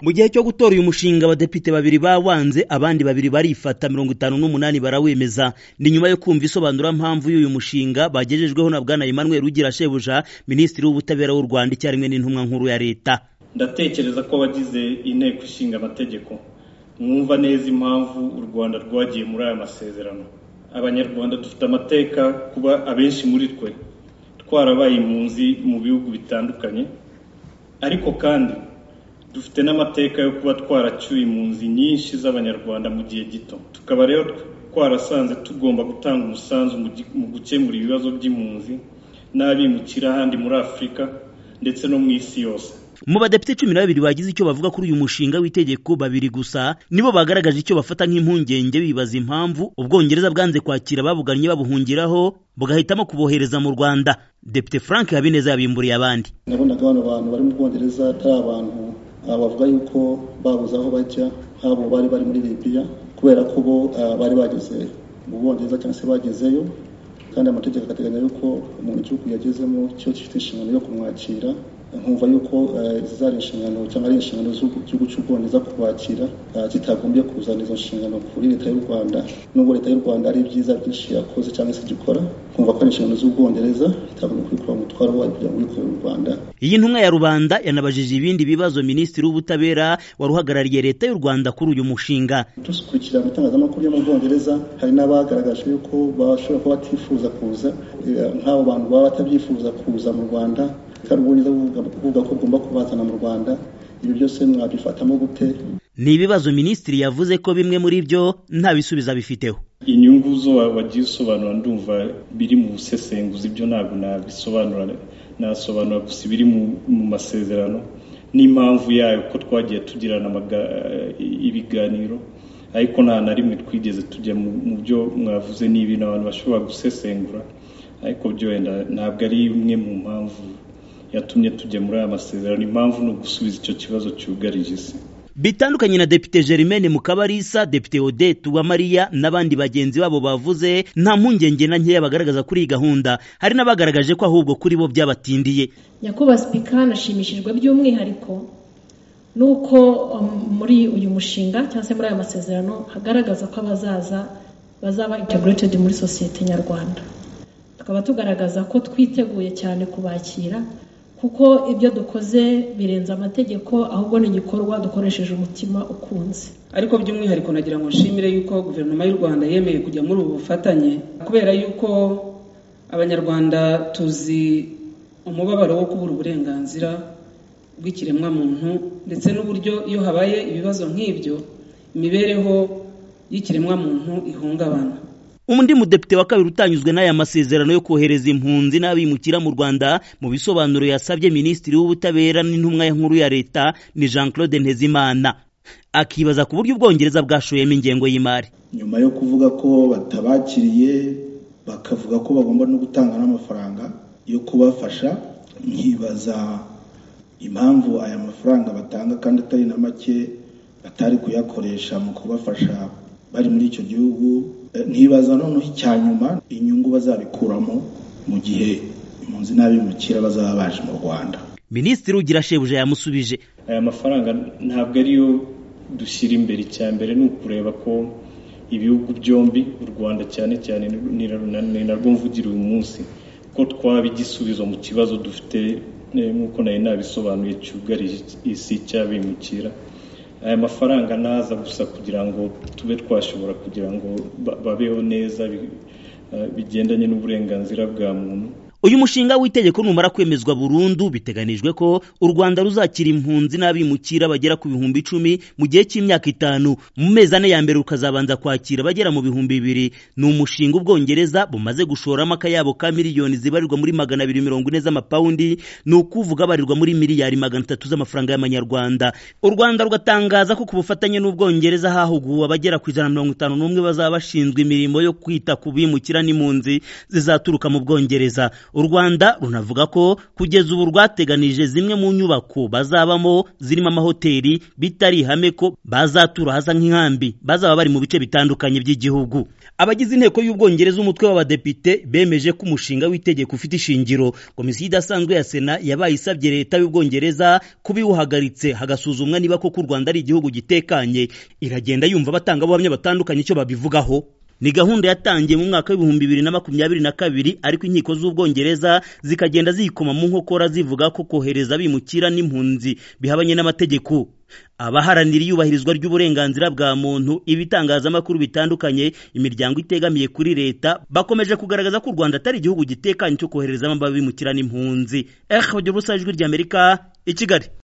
mu gihe cyo gutora uyu mushinga abadepite babiri bawanze abandi babiri barifata mirongo itanu n'umunani barawemeza ni nyuma yo kumva isobanurampamvu y'uyu mushinga bagejejweho na bwana emmanuel rugira shebuja minisitiri w'ubutabera w'u rwanda icyarimwe n'intumwa nkuru ya leta ndatekereza ko abagize inteko ishinga amategeko mwumva neza impamvu u rwanda rwagiye muri aya masezerano abanyarwanda dufite amateka kuba abenshi muri twe twarabaye impunzi mu bihugu bitandukanye ariko kandi dufite n'amateka yo kuba twaracyuye impunzi nyinshi z'abanyarwanda mu gihe gito tukaba rero twarasanze tugomba gutanga umusanzu mu gukemura ibibazo by'impunzi n'abimukira ahandi muri afurika ndetse no mu isi yose mu badepite cumi na babiri bagize icyo bavuga kuri uyu mushinga w'itegeko babiri gusa nibo bagaragaje icyo bafata nk'impungenge bibaza impamvu ubwongereza bwanze kwakira ababugannye babuhungiraho bugahitamo kubohereza mu rwanda depite frank habineza yabimburiye abandi nabonaga bano bantu bari mu bwongereza atari abantu bavuga yuko babuze aho bajya habo bari bari muri libiya kubera ko bo bari bageze mu bwongereza cyangwa se bagezeyo kandi amategeko agateganya yuko umuntu igihugu yagezemo cyo gifite inshingano yo kumwakira nkumva yuko zari inshingano cyangwa ari inshingano z'igihugu cy'ubwongereza kubakira kitagombye kuzana izo nshingano kuri leta y'u rwanda nubwo leta y'u rwanda ari ibyiza byinshi yakoze cyangwa se gikora nkumva ko ari inshingano z'ubwongereza itagombye kubikora umutwaro wayo kugira ngo ubikorere u rwanda iyi ntumwa ya rubanda yanabajije ibindi bibazo minisitiri w'ubutabera wari uhagarariye leta y'u rwanda kuri uyu mushinga dukurikira mu itangazamakuru yo mu bwongereza hari n'abagaragaje yuko bashobora kuba batifuza kuza nk'abo bantu baba batabyifuza kuza mu rwanda kandi ubwongereza buvuga ko bugomba kubazana mu rwanda ibi byose mwabifatamo gute ni ibibazo minisitiri yavuze ko bimwe muri byo nta bisubizo bifiteho inyungu zo wagiye usobanura ndumva biri mu busesenguzi byo ntabwo nabisobanura nasobanura gusa ibiri mu masezerano n'impamvu yayo ko twagiye tugirana ibiganiro ariko nta na rimwe twigeze tujya mu byo mwavuze ni ibintu abantu bashobora gusesengura ariko byo wenda ntabwo ari imwe mu mpamvu yatumye tujya muri aya masezerano impamvu ni ugusubiza icyo kibazo cyugarije isi bitandukanye na depite Germaine Mukabarisa depite Odette Uwamariya n'abandi bagenzi babo bavuze nta mpungenge na nkeya bagaragaza kuri iyi gahunda hari n'abagaragaje ko ahubwo kuri bo byabatindiye nyakubahwa sipika anashimishijwe by'umwihariko nuko muri uyu mushinga cyangwa se muri aya masezerano hagaragaza ko abazaza bazaba integrated muri sosiyete nyarwanda tukaba tugaragaza ko twiteguye cyane kubakira kuko ibyo dukoze birenze amategeko ahubwo ni igikorwa dukoresheje umutima ukunze ariko by'umwihariko nagira ngo nshimire yuko guverinoma y'u rwanda yemeye kujya muri ubu bufatanye kubera yuko abanyarwanda tuzi umubabaro wo kubura uburenganzira bw'ikiremwamuntu ndetse n'uburyo iyo habaye ibibazo nk'ibyo imibereho y'ikiremwamuntu ihungabana undi mudepite wa kabiri utanyuzwe n'aya masezerano yo kohereza impunzi n'abimukira mu rwanda mu bisobanuro yasabye minisitiri w'ubutabera n'intumwa nkuru ya leta ni jean claude ntezimana akibaza ku buryo ubwongereza bwashoyemo ingengo y'imari nyuma yo kuvuga ko batabakiriye bakavuga ko bagomba no gutanga n'amafaranga yo kubafasha nkibaza impamvu aya mafaranga batanga kandi atari na make batari kuyakoresha mu kubafasha bari muri icyo gihugu ntibaza noneho icya nyuma inyungu bazabikuramo mu gihe impunzi n'abimukira bazaba baje mu rwanda minisitiri ugira shebuja yamusubije aya mafaranga ntabwo ariyo dushyira imbere icya mbere ni ukureba ko ibihugu byombi u rwanda cyane cyane ni narwo mvugira uyu munsi ko twaba igisubizo mu kibazo dufite nk'uko nari nabisobanuye cyugarije isi cy'abimukira aya mafaranga ntaza gusa kugira ngo tube twashobora kugira ngo babeho neza bigendanye n'uburenganzira bwa muntu uyu mushinga w'itegeko numara kwemezwa burundu biteganijwe ko u rwanda ruzakira impunzi n'abimukira bagera ku bihumbi icumi mu gihe cy'imyaka itanu mu mezi ane ya mbere rukazabanza kwakira bagera mu bihumbi bibiri ni umushinga ubwongereza bumaze gushoramo akayabo ka miliyoni zibarirwa muri magana abiri mirongo ine z'amapawundi ni ukuvuga abarirwa muri miliyari magana atatu z'amafaranga y'amanyarwanda u rwanda rugatangaza ko ku bufatanye n'ubwongereza hahuguwe abagera ku ijana na mirongo itanu n'umwe bazaba bashinzwe imirimo yo kwita ku bimukira n'impunzi zizaturuka mu bwongereza u rwanda runavuga ko kugeza ubu rwateganije zimwe mu nyubako bazabamo zirimo amahoteli bitari ihame ko bazatura hasa nk'inkambi bazaba bari mu bice bitandukanye by'igihugu abagize inteko y'ubwongereza umutwe w'abadepite bemeje ko umushinga w'itegeko ufite ishingiro komisiyo idasanzwe ya sena yabaye isabye leta y'ubwongereza kubiwuhagaritse hagasuzumwa niba koko u rwanda ari igihugu gitekanye iragenda yumva abatangabuhamya batandukanye icyo babivugaho ni gahunda yatangiye mu mwaka w'ibihumbi bibiri na makumyabiri na kabiri ariko inkiko z'ubwongereza zikagenda ziyikoma mu nkokora zivuga ko kohereza abimukira n'impunzi bihabanye n'amategeko abaharanira iyubahirizwa ry'uburenganzira bwa muntu ibitangazamakuru bitandukanye imiryango itegamiye kuri leta bakomeje kugaragaza ko u rwanda atari igihugu gitekanye cyo koherezamo abimukira n'impunzi ejo ubusa ijwi ry'amerika i kigali